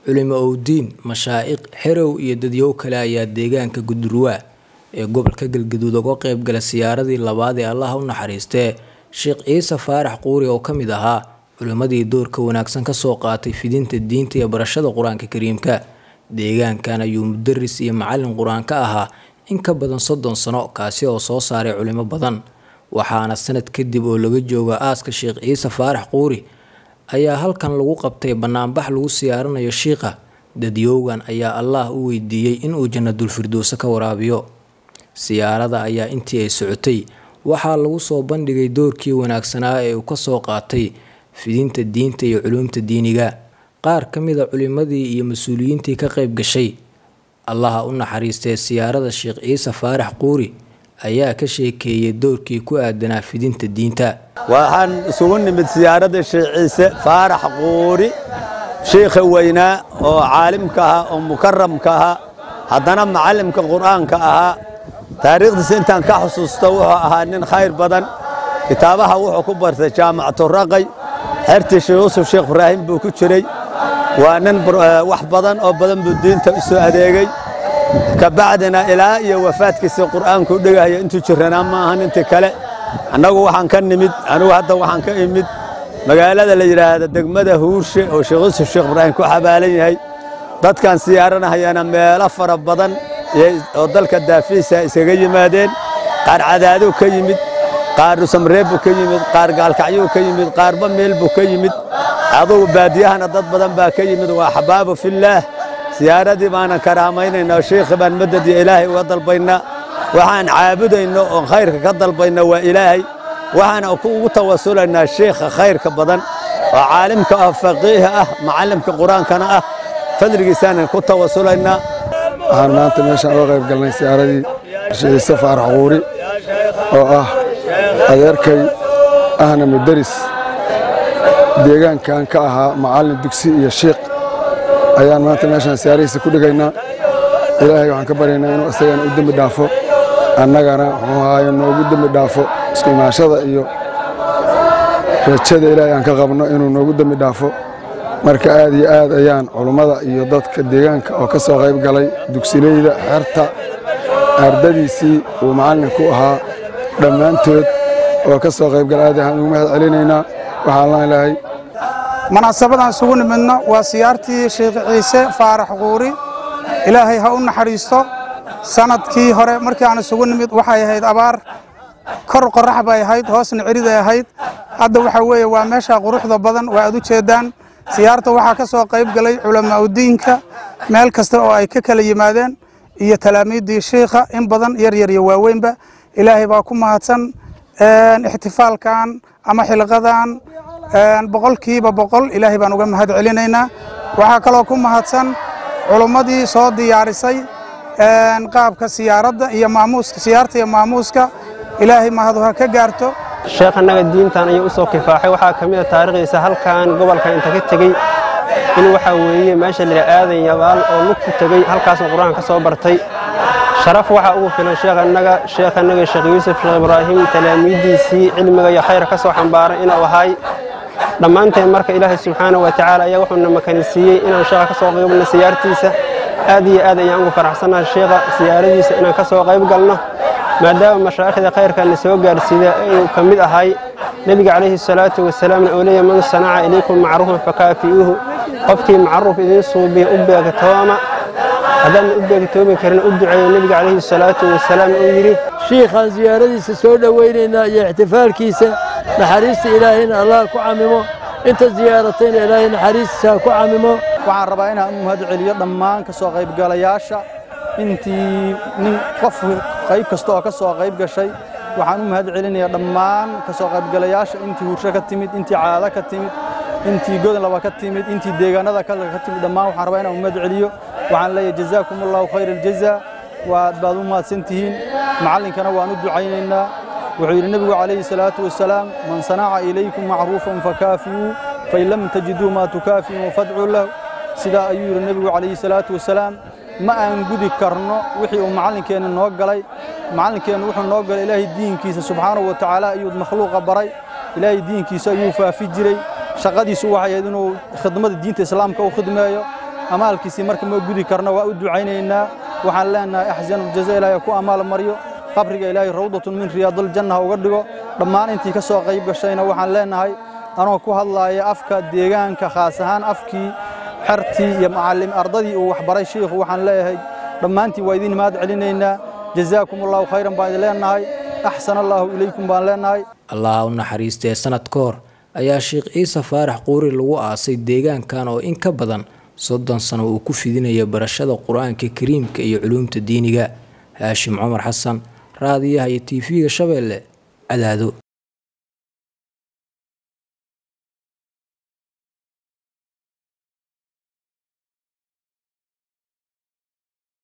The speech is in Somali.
culimo owdiin mashaa'iq xerow iyo dadyow kale ayaa deegaanka gudurwaa ee gobolka galgaduud uga qeyb gala siyaaradii labaad ee allaha u naxariistee sheekh ciise faarax quuri oo ka mid ahaa culimmadii doorka wanaagsan kasoo qaatay fidinta diinta iyo barashada qur-aanka kariimka deegaankan ayuu mudaris iyo macalin qur-aan ka ahaa in ka badan soddon sano kaasi oo soo saaray culimo badan waxaana sanad kadib oo laga jooga aaska sheekh ciise faarax quuri ayaa halkan lagu qabtay banaanbax lagu siyaaranayo shiikha dadyowgan ayaa allaah u weydiiyey inuu jannadulfirdowse ka waraabiyo siyaarada ayaa intii ay socotay waxaa lagu soo bandhigay doorkii wanaagsanaa ee uu kasoo qaatay fidinta diinta iyo culuumta diiniga qaar ka mida culimadii iyo mas-uuliyiintii ka qayb gashay allaha u naxariistee siyaarada sheekh ciise faarax quuri ayaa ka sheekeeyay doorkii ku aadanaa fidinta diinta waxaan isugu nimid siyaaradda sheekh ciise faarax quuri shiikha weynaa oo caalimka ahaa oo mukaramka ahaa haddana macallimka qur'aanka ahaa taariikhdiisa intaan ka xusuusto wuxuu ahaa nin khayr badan kitaabaha wuxuu ku bartay jaamacatu raqay xertii sheekh yuusuf sheekh ibraahim buu ku jiray waa nin wax badan oo badan buu diinta u soo adeegay kabacdina ilaa iyo wafaadkiisa qur'aanku u dhegahaya intuu jiranaa ma ahan intii kale annagu waxaan ka nimid anigu hadda waxaan ka imid magaalada la yidhaahda degmada huurshe oo sheekh yuusuf sheekh ibraahim ku xabaalan yahay dadkan siyaaranahayana meelo fara badan oo dalka daafiisa iskaga yimaadeen qaar cadaaduu ka yimid qaar dhusamreeb buu ka yimid qaar gaalkacyuu ka yimid qaarba meel buu ka yimid adugu baadiyahana dad badan baa ka yimid waa xabaabu fillaah siyaaradii baanan karaamaynayna shiikhi baan madad iyo ilaahay uga dalbaynaa waxaan caabudayno oon khayrka ka dalbayna waa ilaahay waxaana ugu tawasulaynaa shiikha khayrka badan oo caalimka ah faqiiha ah macallimka qur-aankana ah fadligiisaanan ku tawasulaynaa waxaan maanta meeshaan uga qayb galnay siyaaradii ciise faarax quuri oo ah adeerkay ahna mudaris deegaankan ka ahaa macallin dugsi iyo shiikh ayaan maanta meeshaan siyaaradiisa ku dhigaynaa ilaahay waxaan ka baryaynaa inuu isagana u dembi dhaafo annagana wuxuu ahaaye noogu dembi dhaafo isku imaashada iyo rajada ilaahay aan ka qabno inuu noogu dembi dhaafo marka aad iyo aad ayaan culummada iyo dadka deegaanka oo ka soo qayb galay dugsileyda xerta ardadiisii uu macallinku ahaa dhammaantood oo ka soo qayb gala aad ayaan ugu mahad celinaynaa waxaan laan lahay munaasabadan isugu nimidno waa siyaartii sheekh ciise faarax quuri ilaahay ha u naxariisto sanadkii hore markii aan isugu nimid waxay ahayd abaar kor qorax bay ahayd hoosna ceriday ahayd hadda waxa weeye waa meesha quruxda badan waa aad u jeedaan siyaarta waxaa ka soo qayb galay culamaaudiinka meel kasta oo ay ka kala yimaadeen iyo talaamiiddii shiikha in badan yar yar iyo waaweynba ilaahay baa ku mahadsan ixtifaalkan ama xilqadan boqolkiiba boqol ilaahay baan uga mahad celinaynaa waxaa kaloo ku mahadsan culummadii soo diyaarisay qaabka siyaaradda iyo maamuuska siyaarta iyo maamuuska ilaahay mahadu ha ka gaarto sheekh annaga diintan ayuu u soo kifaaxay waxaa ka mid a taariikhdiisa halkan gobolka inta ka tegey in waxaa weeye meesha lila aadan yabaal oo lug ku tegey halkaasuu qur-aan ka soo bartay sharaf waxaa ugu filan sheekh annaga sheekh annaga sheekh yuusuf sheekh ibraahim talaamiiddiisii cilmiga iyo khayr ka soo xambaaray inuu ahay dhammaanteen marka ilaahay subxaanahu wa tacaala ayaa wuxuuna makanisiiyey inaan sheekha ka soo qaybgalno siyaartiisa aad iyo aad ayaan ugu faraxsannahay sheekha siyaaradiisa inaan ka soo qayb galno maadaama mashaa'ikhda khayrkaana soo gaarsiida inuu ka mid ahay nebiga calayhi salaatu wasalaamna uu leeyahy man sanaca ilaykum macruufan fakaafi'uuhu qofkii macruuf idiin suubiya u beegtooma haddaan u beegtoomi karin u duceeyo nebiga calayhi salaatu wasalaam uu yidhi shiikhaan siyaaradiisa soo dhowaynaynaa iyo ixtifaalkiisa naxariista ilaahayna allah ku camimo inta ziyaaratayna ilaahay naxariistiisa ha ku camimo waxaan rabaa inaan u mahad celiyo dhammaan ka soo qaybgalayaasha intii nin qof qayb kasta oo ka soo qayb gashay waxaan u mahad celinayaa dhammaan ka soo qaybgalayaasha intii hursho ka timid intii caado ka timid intii godlaba ka timid intii deegaanada kale ka timid dhammaan waxaan rabaa inaan u mahad celiyo waxaan leeyahay jazaakum allahu khayr aljaza waad baad u mahadsan tihiin macallinkana waan u ducaynaynaa wuxuu yidhi nebigu calayhi salaatu wasalaam man sanaca ilaykum macruufan fakaafiyuu fain lam tajiduu maa tukaafi'uu fadcuu lahu sidaa ayuu yidhi nebigu calayhi salaatu wasalaam ma aan gudi karno wixii uu macallinkeenna noo galay macallinkeennu wuxuu noo galay ilaahay diinkiisa subxaanahu wa tacaala ayuu makhluuqa baray ilaahay diinkiisa ayuu faafi jiray shaqadiisu waxay ahayd inuu khidmada diinta islaamka u khidmeeyo amaalkiisii marka ma gudi karno waa u ducaynaynaa waxaan leenahay axsanu jaza ilaahay ku amaal maryo qabriga ilaahay rawdatun min riyaadiljanna ha uga dhigo dhammaan intii ka soo qayb gashayna waxaan leenahay anoo ku hadlaaya afka deegaanka khaas ahaan afkii xertii iyo macallim ardadii uu waxbaray shiikhu waxaan leeyahay dhammaantiin waa idin mahad celinaynaa jazaakum allahu khayran baan idin leenahay axsan allaahu ilaykum baan leenahay allaha u naxariistee sanad ka hor ayaa sheekh ciise faarax quuri lagu aasay deegaankan oo in ka badan soddon sano uu ku fidinaya barashada qur-aanka kariimka iyo culuumta diiniga haashim cumar xasan raadiyaha iyo tv-ga shabeelle cadaado